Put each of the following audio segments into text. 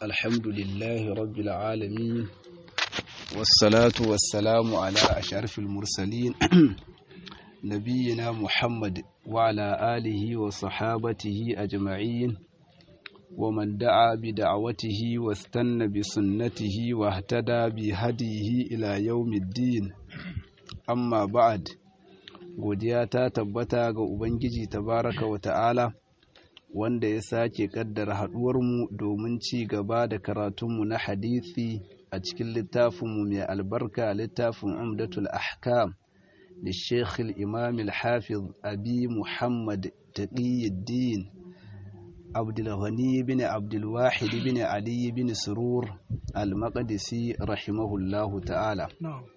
الحمد لله رب العالمين والصلاة والسلام على أشرف المرسلين نبينا محمد وعلى آله وصحابته أجمعين ومن دعا بدعوته واستنى بسنته واهتدى بهديه إلى يوم الدين أما بعد godiya ta tabbata ga Ubangiji tabaraka wa ta'ala wanda ya sake kaddara haɗuwarmu domin ci gaba da karatunmu na hadisi a cikin littafinmu mai albarka littafin umdatul ahkam da sheikh imam al-hafiz abi muhammad taqiyuddin abdulghani bin abdulwahid bin ali bin surur al-maqdisi rahimahullahu ta'ala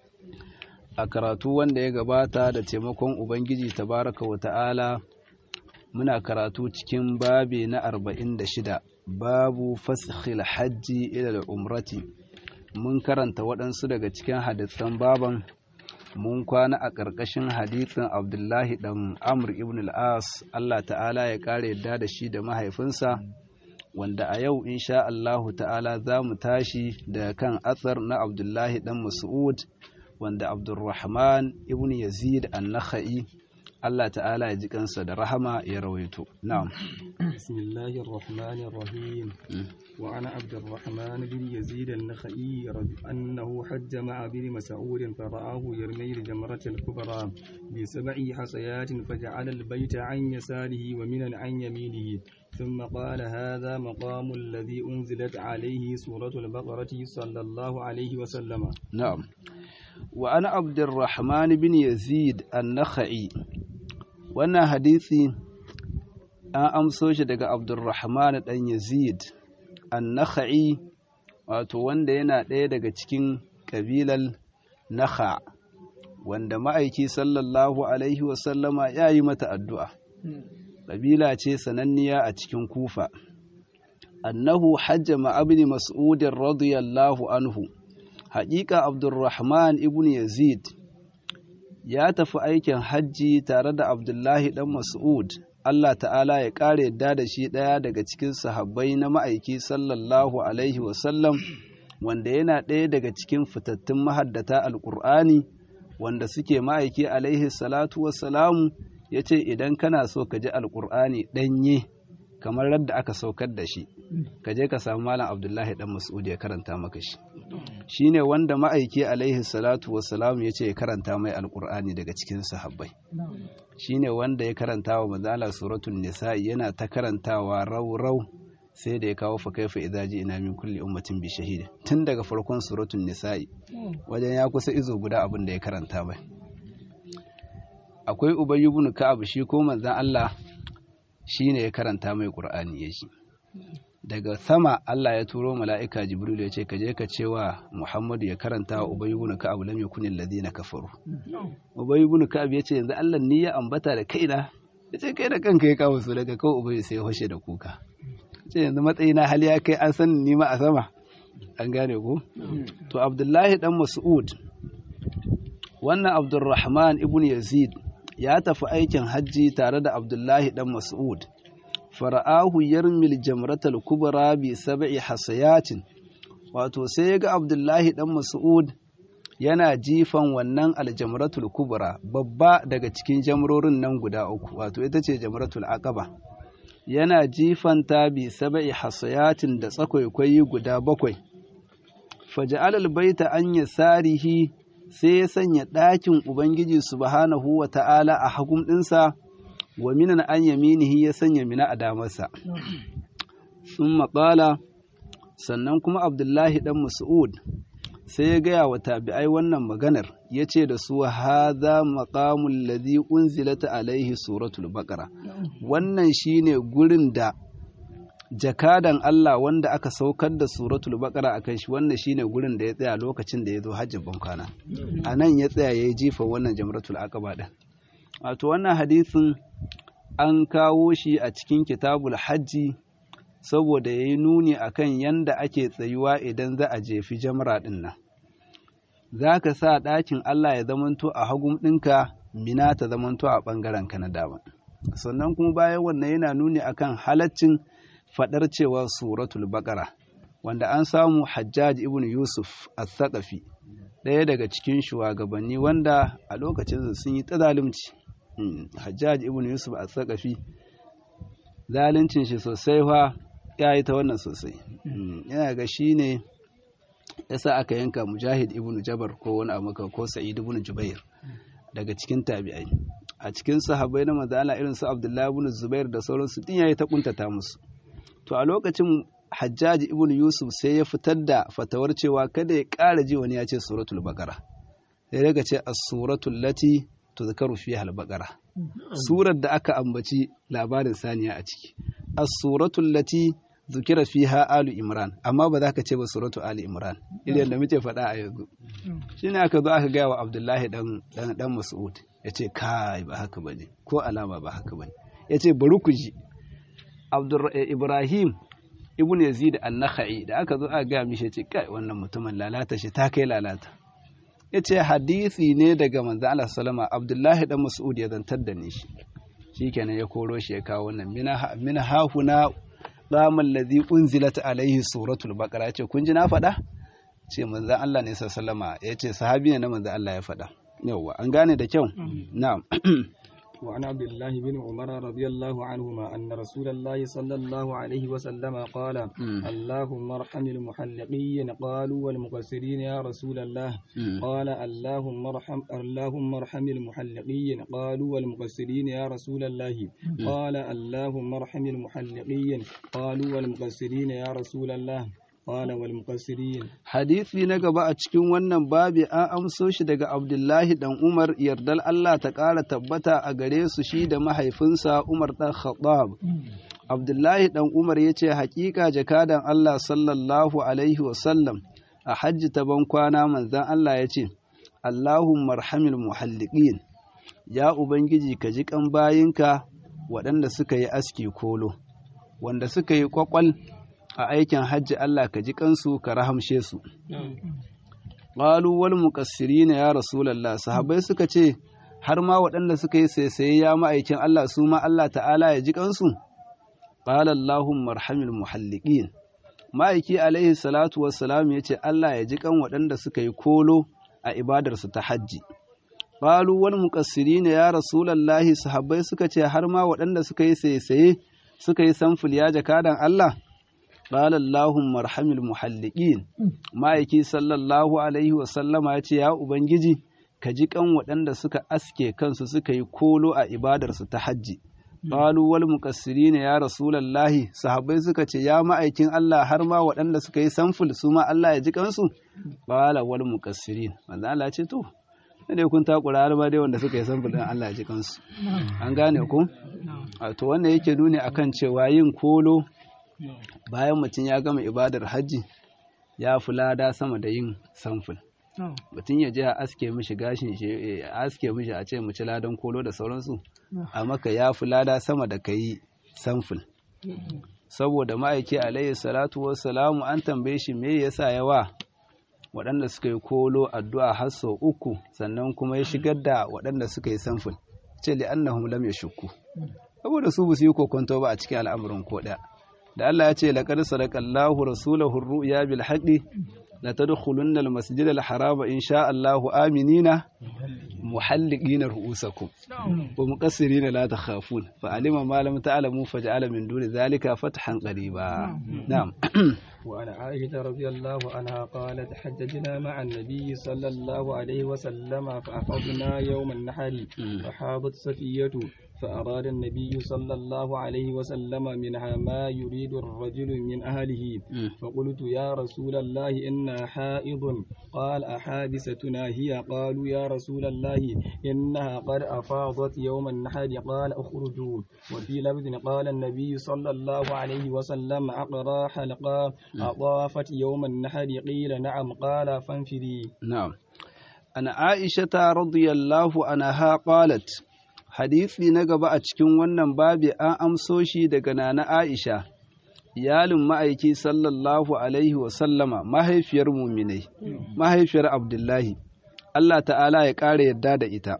a karatu wanda ya gabata da taimakon ubangiji tabaraka wa ta'ala muna karatu cikin babi na arba'in da shida babu faskhil hajji ila umrati mun karanta waɗansu daga cikin hadisan baban mun kwana a ƙarƙashin hadisin abdullahi ɗan amr ibn al-as allah ta'ala ya ƙara yadda da shi da mahaifinsa wanda a yau insha allahu ta'ala za mu tashi da kan atsar na abdullahi ɗan mas'ud wanda abdulrahman ibn yazid an-nakhai Allah ta'ala ya ji kansa da rahama ya rawaito na'am bismillahir rahmanir rahim wa ana abdurrahman bin yazid an-nakhai annahu hajja ma'a bin mas'ud fa ra'ahu yarmi al-jamrat al-kubra bi sab'i hasayatin faja'ala al-bayta 'an yasarihi wa minan 'an yaminihi ثم قال هذا مقام الذي أنزلت عليه سورة البقرة صلى الله عليه وسلم نعم وأنا عبد الرحمن بن يزيد النخعي wannan hadisi an amso shi daga abdulrahman ɗan yazid an-nakha'i wato wanda yana ɗaya daga cikin ƙabilar nakha wanda ma'aiki sallallahu alaihi wasallama ya yi mata addu'a ƙabila ce sananniya a cikin kufa annahu hajja ma'abini mas'udin radiyallahu anhu haƙiƙa abdulrahman ibn yazid ya tafi aikin hajji tare da abdullahi ɗan mas'ud Allah ta'ala ya ƙara yadda da shi ɗaya daga cikin sahabbai na ma'aiki sallallahu alaihi wasallam wanda yana ɗaya daga cikin fitattun mahaddata alƙur'ani wanda suke ma'aiki alaihi salatu wassalamu ya ce idan kana so ka ji alƙur'ani ɗanye kamar radda aka saukar da shi ka je ka samu malam abdullahi ɗan mas'ud ya karanta maka shi shine wanda ma'aiki alaihi salatu wassalam ya ce ya karanta mai alkur'ani daga cikin sahabbai shine wanda ya karanta wa mazala suratul nisa'i yana ta karantawa rau rau sai da ya kawo fa kaifa idza ina min kulli ummatin bi shahid tun daga farkon suratul nisa'i wajen ya kusa izo guda abin da ya karanta mai akwai ubay ibn ka'ab shi ko manzon Allah shine ya karanta mai qur'ani ya shi daga sama Allah ya turo mala'ika Jibril ya ce ka je ka cewa Muhammadu ya karanta wa Ubay ibn Ka'ab lam yakun alladhina kafaru Ubay ibn Ka'ab ya ce yanzu Allah ni ya ambata da kaina ya ce kai da kanka ya kawo su daga kawai Ubay sai hoshe da kuka ce yanzu matsayina hali ya kai an san ni ma a sama an gane ko to Abdullahi dan Mas'ud wannan Abdurrahman ibn Yazid ya tafi aikin hajji tare da Abdullahi dan Mas'ud fara'ahu yarmil jamratal kubra bi sab'i hasayatin wato sai ga Abdullahi dan Mas'ud yana jifan wannan aljamratul kubra babba daga cikin jamrorin nan guda uku wato ita ce jamratul aqaba yana jifanta bi sab'i hasayatin da tsakwaikwai guda bakwai faja'al albayta an yasarihi sai ya sanya ɗakin ubangiji subhanahu wa ta'ala a hagun ɗinsa wa minan an yaminihi ya sanya mina a damarsa sun maƙala sannan kuma abdullahi ɗan mas'ud sai ya gaya wa tabi'ai wannan maganar ya ce da su haza maƙamun ladhi unzilata alaihi suratul baqara wannan shine gurin da jakadan Allah wanda aka saukar da suratul baqara akan shi wannan shine gurin da ya tsaya lokacin da ya zo hajjin bankwana a nan ya tsaya ya yi jifa wannan jamratul aqaba din wato wannan hadisin an kawo shi a cikin kitabul hajji saboda ya yi nuni a kan yanda ake tsayuwa idan za a jefi jamra ɗin nan za ka sa ɗakin Allah ya zamanto a hagun ɗinka mina ta zamanto a ɓangaren ka na dama sannan kuma bayan wannan yana nuni akan halaccin faɗar cewa suratul baƙara wanda an samu hajjaj ibn yusuf al-thaqafi ɗaya daga cikin shugabanni wanda a lokacin sun yi ta zalunci hajjaj ibn yusuf al-thaqafi zaluncin shi sosai fa ya yi ta wannan sosai yana ga shi ne yasa aka yanka mujahid ibn jabar ko wani abu ko sa'id ibn jubair daga cikin tabi'ai a cikin sahabbai na manzo Allah irin su Abdullahi ibn Zubair da sauransu din yayi ta kuntata musu to a lokacin Hajjaj ibn Yusuf sai ya fitar da fatawar cewa kada ya ƙara ji wani ya ce suratul baqara sai daga ce as-suratul lati tuzkaru fiha al-baqara surar da aka ambaci labarin saniya a ciki as-suratul lati zukira fiha alu imran amma ba za ka ce ba suratu ali imran idan da muke faɗa a yanzu shine aka zo aka gaya wa abdullahi dan dan dan mas'ud yace kai ba haka bane ko alama ba haka bane yace bari ku ji abdur ibrahim ibn yazid an-nakhai da aka zo aka gaya mishi yace kai wannan mutumin lalata shi ta kai lalata yace hadisi ne daga manzo Allah sallama abdullahi dan mas'ud ya zantar da ni shi shikenan ya koro shi ya kawo wannan mina mina hahuna qama allazi unzilat alaihi suratul baqara yace kun ji na faɗa ce manzo Allah ne sallama yace sahabi ne na manzo Allah ya faɗa yawa an gane da kyau na'am وعن عبد الله بن عمر رضي الله عنهما أن رسول الله صلى الله عليه وسلم قال اللهم ارحم المحلقين قالوا والمقصرين يا رسول الله قال اللهم ارحم اللهم ارحم المحلقين قالوا والمقصرين يا رسول الله قال اللهم ارحم المحلقين قالوا والمقصرين يا رسول الله قال والمقصرين hadisi na gaba a cikin wannan babi an amso shi daga Abdullahi dan Umar yardal Allah ta ƙara tabbata a gare su shi da mahaifinsa Umar dan Khattab Abdullahi dan Umar ya ce hakika jakadan Allah sallallahu alaihi wasallam a hajji ta ban kwana manzon Allah ya ce Allahumma arhamil muhalliqin ya ubangiji ka ji kan bayinka waɗanda suka yi aski kolo wanda suka yi kwakwal a aikin hajji Allah ka ji kansu ka rahamshe su. Ƙalu wal muƙassirina ya Rasulallah sahabai suka ce har ma waɗanda suka yi saisaye ya ma'aikin Allah su ma Allah ta'ala ya ji kansu. Ƙala Allahun marhamil muhalliƙin. Ma'aiki alaihi salatu wassalam ya ce Allah ya ji kan waɗanda suka yi kolo a ibadarsu ta hajji. Ƙalu wal muƙassirina ya Rasulallahi sahabbai suka ce har ma waɗanda suka yi saisaye suka yi samful ya jakadan Allah. قال اللهم ارحم المحلقين ma'aiki sallallahu alaihi wasallama ya ce ya ubangiji ka ji kan waɗanda suka aske kansu suka yi kolo a ibadarsu ta hajji qalu wal muqassirin ya rasulallahi sahabbai suka ce ya ma'aikin Allah har ma waɗanda suka yi samful su ma Allah ya ji kansu qala wal muqassirin manzo Allah ce to ne kun takura har ma dai wanda suka yi samful din Allah ya ji kansu an gane ku to wannan yake nuni akan cewa yin kolo bayan mutum ya gama ibadar hajji ya fi lada sama da yin samful mutum ya je a aske mishi gashin shi a aske mishi a ce ci ladan kolo da sauransu a maka ya fi lada sama da ka yi samful saboda ma'aiki alayhi salatu wassalamu an tambaye shi me yasa yawa waɗanda suka yi kolo addu'a har sau uku sannan kuma ya shigar da waɗanda suka yi samful ce li'annahum lam yashukku saboda su ba su yi kokonto ba a cikin al'amuran ko ɗaya da Allah ya ce laqad sadaqallahu rasulahu ar-ru'ya bil haqqi la tadkhulunna al-masjid al-harama insha Allah aminina muhalliqina ru'usakum wa muqassirina la takhafun fa alima ma lam ta'lamu faj'ala min duni dhalika fathan qariba na'am وعن عائشة رضي الله عنها قالت حججنا مع النبي صلى الله عليه وسلم فأفضنا يوم النحر فحاضت صفية فأراد النبي صلى الله عليه وسلم منها ما يريد الرجل من أهله فقلت يا رسول الله إنا حائض قال أحادثتنا هي قالوا يا رسول الله إنها قد أفاضت يوم النحر قال اخرجوا وفي لفظ قال النبي صلى الله عليه وسلم أقرى حلقا أطافت يوم النحر قيل نعم قال فانفري نعم أنا عائشة رضي الله عنها قالت hadisi na gaba a cikin wannan babi an amso shi daga nana Aisha, iyalin ma'aiki sallallahu Alaihi wasallama mahaifiyar muminai, mahaifiyar Abdullahi, Allah ta'ala ya ƙara yadda da ita.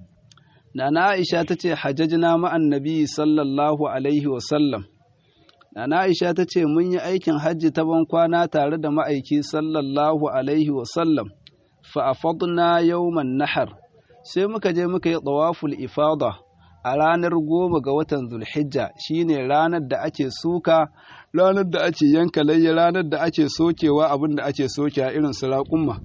Nana Aisha ta ce, Hajjajina ma'an nabi sallallahu Alaihi wasallam, Nana Aisha ta ce mun yi aikin hajji ta ban kwana tare da ma'aiki sallallahu alaihi wasallam fa afadna yawman nahar sai muka je muka yi tawaful ifada a ranar goma ga watan zulhijja shine ranar da ake suka ranar da ake yanka layya ranar da ake sokewa abin da ake soke a irin su raƙumma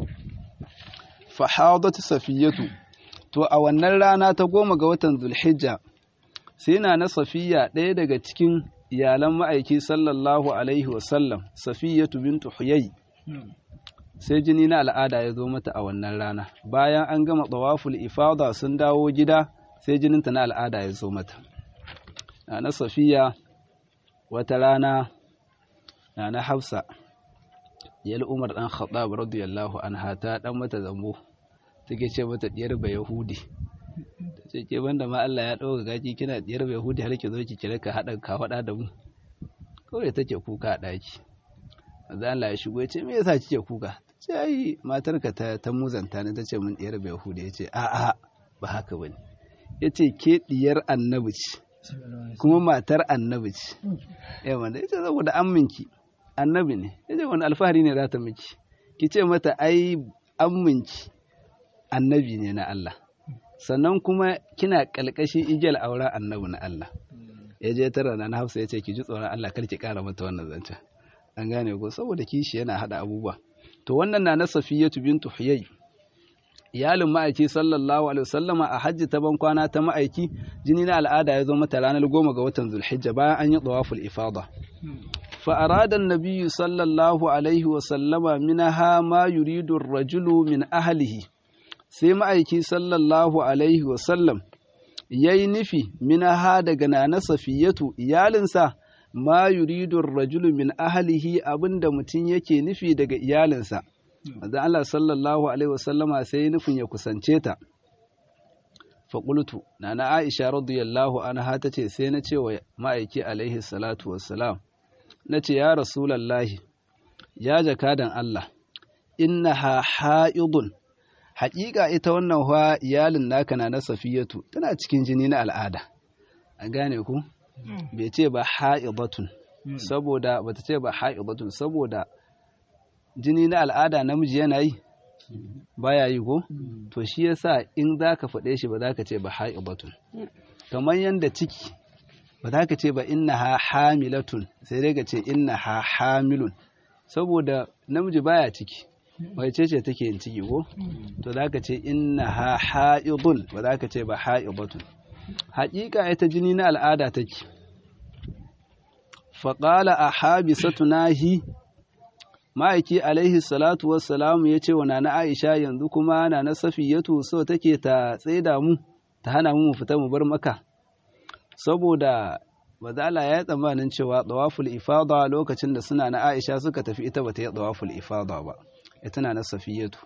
fa hadat safiyatu to a wannan rana ta goma ga watan zulhijja sai na na safiya ɗaya daga cikin iyalan ma'aiki sallallahu alaihi wasallam safiyatu bintu huyai sai jini na al'ada ya zo mata a wannan rana bayan an gama tsawaful ifada sun dawo gida sai jininta na al'ada ya zo mata na safiya wata rana na na hafsa yal umar dan khattab radiyallahu anha ta dan mata zambo take ce mata diyar ba yahudi ce ke banda ma Allah ya ɗauka gaji kina diyar bai hudu har ki zo ki kira ka haɗa ka faɗa da mu kawai take kuka a ɗaki manzo Allah ya shigo ya ce me yasa kike kuka ce ai matarka ta ta muzanta ne tace mun diyar bai hudu ya ce a a ba haka bane yace ke diyar annabi ce kuma matar annabi ce eh wanda yace saboda amminki annabi ne yace wani alfahari ne za ta miki ki ce mata ai amminki annabi ne na Allah sannan kuma kina kalkashin igiyar auren annabi na Allah ya je tara na hafsa ya ce ki ji tsoron Allah kar ki kara mata wannan zancen an gane ko saboda kishi yana hada abubuwa to wannan na na safiyatu bintu huyay iyalin ma'aiki sallallahu alaihi wasallama a hajji ta ban kwana ta ma'aiki jini na al'ada ya zo mata ranar goma ga watan zulhijja bayan an yi tawaful ifada fa arada an-nabiyyu sallallahu alaihi wasallama minha ma yuridu ar-rajulu min ahlihi sai ma'aiki sallallahu alaihi wasallam ya yi nufi minaha daga nana safiyatu iyalinsa ma yuridun rajulu min ahalihi abinda mutum yake nufi daga iyalinsa Maza Allah sallallahu alaihi wasallama sai nufin ya kusance ta faƙultu nana Aisha radiyallahu anha ta ce sai na ce wa ma'aiki alaihi salatu wassalam na ce ya rasulallahi ya jakadan Allah innaha ha'idun haƙiƙa ita wannan wa iyalin naka na na safiyatu tana cikin jini na al'ada an gane ku bai ce ba ha'idatun saboda bata ce ba ha'idatun saboda jini na al'ada namiji yana yi baya yi ko to shi yasa in zaka faɗe shi ba za ka ce ba ha'idatun kamar yanda ciki ba za ka ce ba innaha hamilatun sai dai ka ce innaha hamilun saboda namiji baya ciki wace ce take yin ciki ko to za ka ce inna ha ha'idun ba za ka ce ba ha'idatun haƙiƙa ita jini na al'ada take faƙala a habisatu nahi ma'aiki alaihi salatu wassalamu ya ce wa na aisha yanzu kuma na na safiyatu so take ta tsaida mu ta hana mu mu fita mu bar maka saboda Bazala ya yi tsammanin cewa tsawaful ifada lokacin da suna na Aisha suka tafi ita bata yi tsawaful ifada ba ita na safiyatu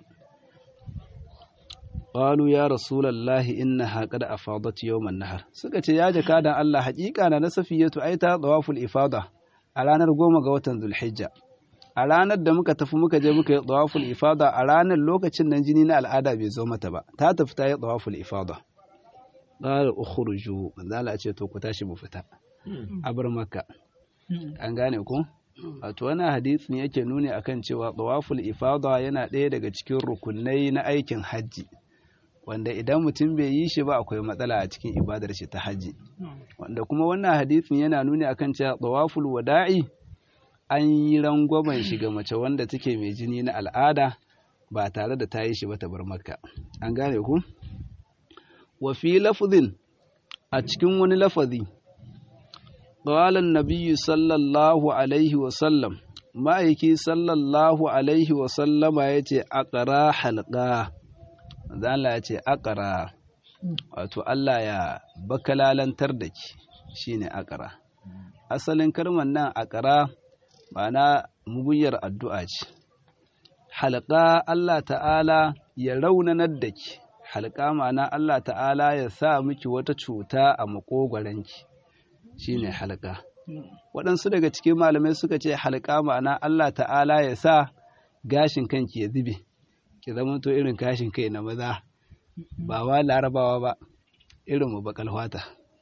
qalu ya rasulullahi innaha qad afadat yawman nahar suka ce ya jaka dan Allah haƙiƙa na safiyatu ai ta tsawaful ifada a ranar goma ga watan zulhijja a ranar da muka tafi muka je muka yi tsawaful ifada a ranar lokacin nan jini na al'ada bai zo mata ba ta tafi ta yi tsawaful ifada qala ukhruju manzala ce to ku tashi mu fita a bar makka an gane ku wato wannan hadisi ne yake nuni akan cewa tawaful ifada yana ɗaya daga cikin rukunai na aikin hajji wanda idan mutum bai yi shi ba akwai matsala a cikin ibadar shi ta hajji wanda kuma wannan hadisin yana nuni akan cewa tawaful wada'i an yi rangwamen shi ga mace wanda take mai jini na al'ada ba tare da ta yi shi ba ta bar makka an gane ku wa fi lafzin a cikin wani lafazi قال النبي صلى الله عليه وسلم ma'aiki sallallahu alaihi wasallama ya ce akara halka Allah ya ce akara wato Allah ya bakalalantar da ki shine akara asalin kalmar nan akara ma'ana muguyar addu'a ce halka Allah ta'ala ya raunanar da ki halka ma'ana Allah ta'ala ya sa miki wata cuta a makogwaranki shine halka waɗansu daga cikin malamai suka ce halka ma'ana Allah ta'ala ya sa gashin kanki ya zube ki zama to irin gashin kai na maza ba wa larabawa ba irin mu bakal fata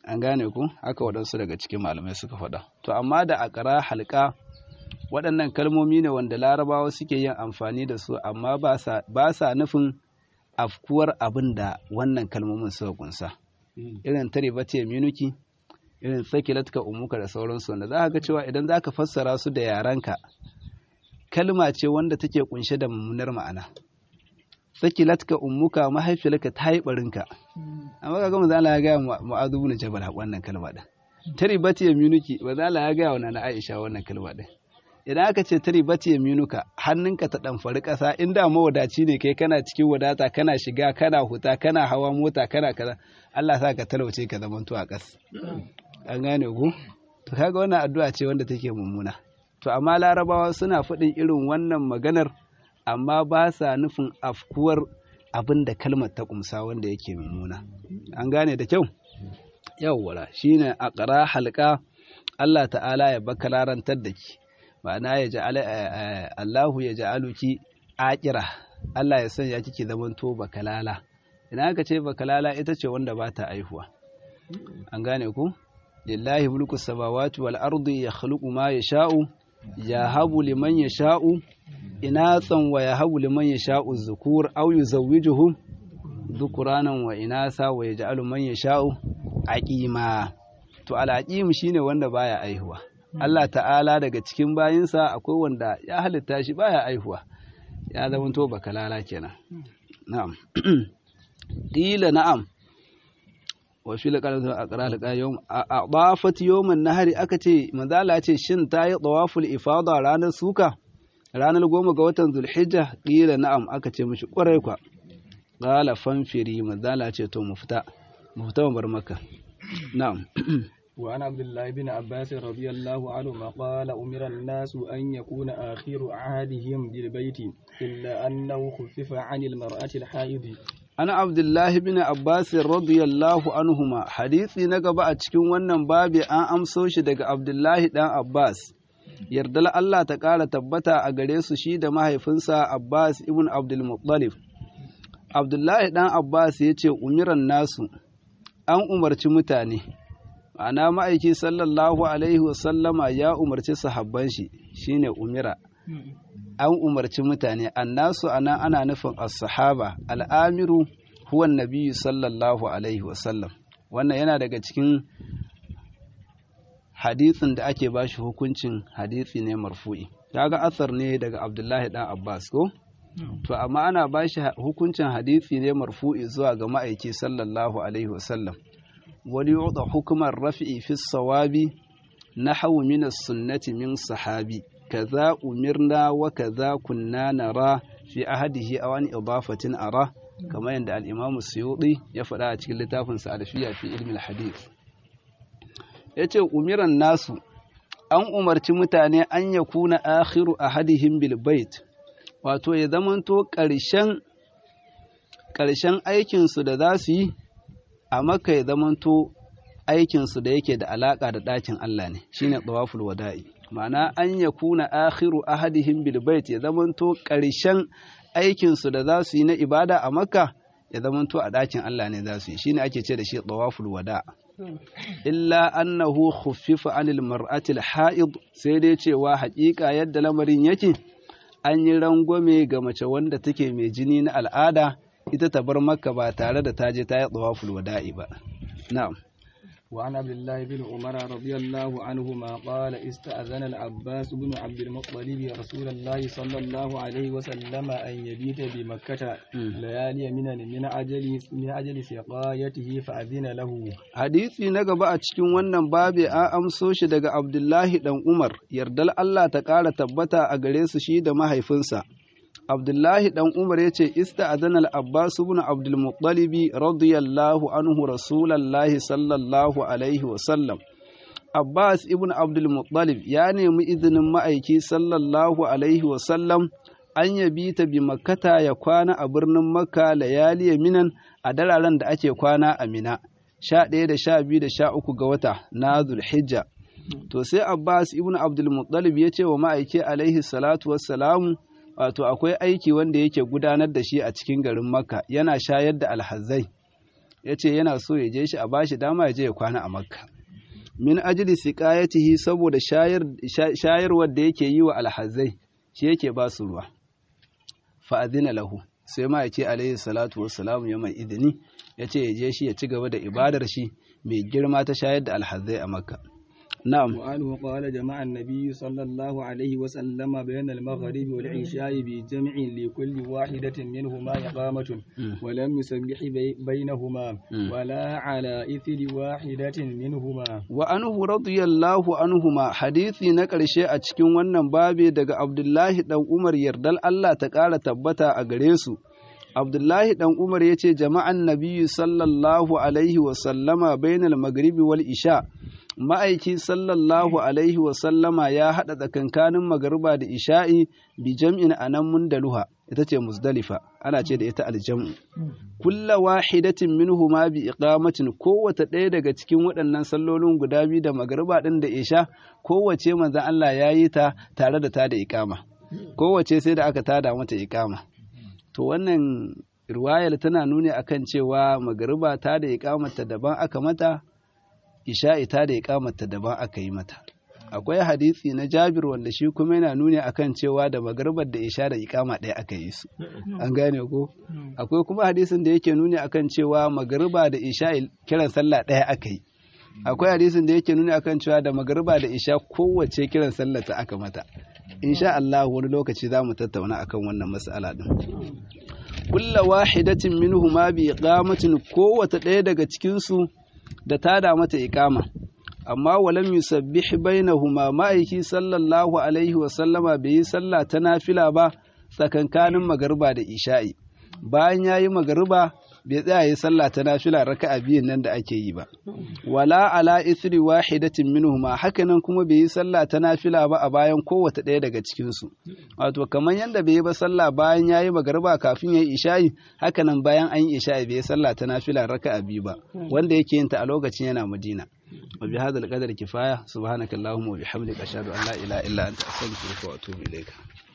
an gane ku haka waɗansu daga cikin malamai suka faɗa to amma da akara halka waɗannan kalmomi ne wanda larabawa suke yin amfani da su amma ba sa nufin afkuwar abin da wannan kalmomin suka kunsa irin tare bace minuki irin sakilatka umuka da sauransu wanda za ka ga cewa idan za ka fassara su da yarenka kalma ce wanda take kunshe da mummunar ma'ana sakilatka umuka mahaifiyarka ta yi barinka amma kaga manzo Allah ya ga Mu'adh ibn Jabal wannan kalma din taribati yaminuki manzo Allah ya ga wa nana Aisha wannan kalma din idan aka ce taribati yaminuka hannunka ta damfari kasa inda mawadaci ne kai kana cikin wadata kana shiga kana huta kana hawa mota kana kaza Allah sa ka talauce ka zamanto a kas an gane ku to kaga wannan addu'a ce wanda take mummuna to amma larabawa suna faɗin irin wannan maganar amma ba sa nufin afkuwar abin da kalmar ta kumsa wanda yake mummuna an gane da kyau yawwala shine a ƙara halka Allah ta'ala ya baka larantar da ki ma'ana ya ja'ala Allahu ya ja'aluki aqira Allah ya sanya kike zamanto bakalala idan aka ce bakalala ita ce wanda ba ta aihuwa an gane ku lillahi mulku samawati wal ardi yakhluqu ma yasha'u yahabu liman yasha'u inathan wa yahabu liman yasha'u dhukur aw yuzawwijuhum dhukuranan wa inasa wa yaj'alu man yasha'u aqima to al-aqim shine wanda baya aihuwa Allah ta'ala daga cikin bayinsa akwai wanda ya halitta shi baya aihuwa ya zama to bakalala kenan na'am qila na'am wa fi laqalatu aqra laqa yawm adafat yawman nahari aka ce manzala ce shin ta yi tawaful ifada ranar suka ranar goma ga watan zulhijja qila na'am aka ce mishi kwarai kwa qala fanfiri manzala ce to mu fita mu fita mu bar maka na'am وعن عبد الله بن عباس رضي الله عنهما قال أمر الناس أن يكون آخر عهدهم بالبيت إلا أنه خفف عن المرأة الحائض ana abdullahi bin abbas radiyallahu anhuma hadisi na gaba a cikin wannan babi an amso shi daga abdullahi dan abbas yardal Allah ta ƙara tabbata a gare su shi da mahaifinsa abbas ibn abdul muttalib abdullahi dan abbas ya ce umiran nasu an umarci mutane ma'ana ma'aiki sallallahu alaihi wasallama ya umarci sahabban shi shine umira an umarci mutane annasu ana ana nufin as-sahaba al'amiru huwa nabiyyu sallallahu alaihi wasallam wannan yana daga cikin hadisin da ake bashi hukuncin hadisi ne marfu'i kaga asar ne daga abdullahi dan abbas ko to amma ana bashi hukuncin hadisi ne marfu'i zuwa ga ma'aiki sallallahu alaihi wasallam wani yuɗa hukumar rafi'i fi sawabi nahwu min as-sunnati min sahabi kaza umirna wa kaza kunna nara fi ahadihi aw an idafatin ara kamar yadda al-Imam Suyuti ya faɗa a cikin littafin sa Alfiya fi ilmi al-hadith yace umiran nasu an umarci mutane an yakuna akhiru ahadihim bil bait wato ya zamanto ƙarshen ƙarshen aikin su da za su yi a Makka ya zamanto aikin su da yake da alaka da ɗakin Allah ne shine tawaful wada'i ma'ana an ya kuna akhiru ahadihim bil bait ya zamanto ƙarshen aikinsu da za su yi na ibada a makka ya zamanto a ɗakin Allah ne za su yi shine ake ce da shi tawaful wada illa annahu khuffifa anil mar'atil ha'id sai dai cewa haƙiƙa yadda lamarin yake an yi rangwame ga mace wanda take mai jini na al'ada ita ta bar makka ba tare da ta je ta yi tawaful wada'i ba na'am وعن عبد الله بن عمر رضي الله عنهما قال استأذن العباس بن عبد المطلب رسول الله صلى الله عليه وسلم أن يبيت بمكة ليالي من من أجل من أجل سقايته فأذن له hadisi na gaba a cikin wannan babi an amso shi daga Abdullahi dan Umar yardal Allah ta ƙara tabbata a gare su shi da mahaifinsa Abdullahi ɗan Umar ya ce, Ista adana Abbas ibn Abdul Muttalibi radiyallahu anhu Rasulallahi sallallahu alaihi wasallam. Abbas ibn Abdul Muttalib ya nemi izinin ma'aiki sallallahu alaihi wasallam an yabi ta bi makkata ya kwana a birnin Makka layali minan a dararen da ake kwana a Mina, sha ɗaya da sha biyu da sha uku ga wata na Zulhijja. To sai Abbas ibn Abdul Muttalib ya ce wa ma'aiki alaihi salatu wassalamu wato akwai aiki wanda yake gudanar da shi a cikin garin makka yana shayar da alhazai yace yana so ya je shi a bashi dama ya je ya kwana a makka min ajli siqayatihi saboda shayar shayarwar da yake yi wa alhazai shi yake ba su ruwa fa adina lahu sai ma yake alaihi salatu wassalamu ya mai idini yace ya je shi ya ci gaba da ibadar shi mai girma ta shayar da alhazai a makka na'am وعنه قال جمع النبي صلى الله عليه وسلم بين المغرب والعشاء بجمع لكل واحدة منهما إقامة ولم يسبح بي- بينهما ولا على إثر واحدة منهما wa anhu radiyallahu anhuma hadisi na ƙarshe a cikin wannan babe daga Abdullahi dan Umar yardal Allah ta ƙara tabbata a gare su Abdullahi dan Umar yace jama'an nabiyyu sallallahu alaihi wa sallama bainal maghribi wal isha ma'aiki sallallahu alaihi wa sallama ya haɗa tsakankanin magariba da isha'i bi jam'in anan mundaluha ita ce muzdalifa ana ce da ita aljam'u kulla wahidatin minhuma bi iqamatin kowace ɗaya daga cikin waɗannan sallolin guda biyu da magariba ɗin da isha kowace manzon Allah ya yi ta tare da ta da iqama kowace sai da aka tada mata iqama to wannan riwayar tana nuni akan cewa magariba ta da iqamata daban aka mata isha'i ta da iqamata daban aka yi mata akwai hadisi na Jabir wanda shi kuma yana nuni akan cewa da magaribar da isha da iqama ɗaya aka yi su an gane ko akwai kuma hadisin da yake nuni akan cewa magariba da isha kiran sallah ɗaya aka yi akwai hadisin da yake nuni akan cewa da magariba da isha kowace kiran sallah ta aka mata insha Allah wani lokaci za mu tattauna akan wannan mas'ala din kulla wahidatin minhuma bi iqamatin kowace ɗaya daga cikin su da tada mata iqama amma walam yusabbih bainahuma ma'aiki sallallahu alaihi wa sallama bai yi sallah ta nafila ba tsakankanin magariba da isha'i bayan yayi magariba bai tsaya yi sallah ta nafila raka'a biyun nan da ake yi ba wala ala ithri wahidatin minhuma hakanan kuma bai yi sallah ta nafila ba a bayan kowace ɗaya daga cikin su wato kamar yanda bai yi ba sallah bayan yayi magariba kafin yayi isha'i hakanan bayan an yi isha'i bai yi sallah ta nafila raka'a biyu ba wanda yake yin ta a lokacin yana Madina وبهذا القدر كفاية سبحانك اللهم وبحمدك أشهد أن لا إله إلا أنت أستغفرك وأتوب إليك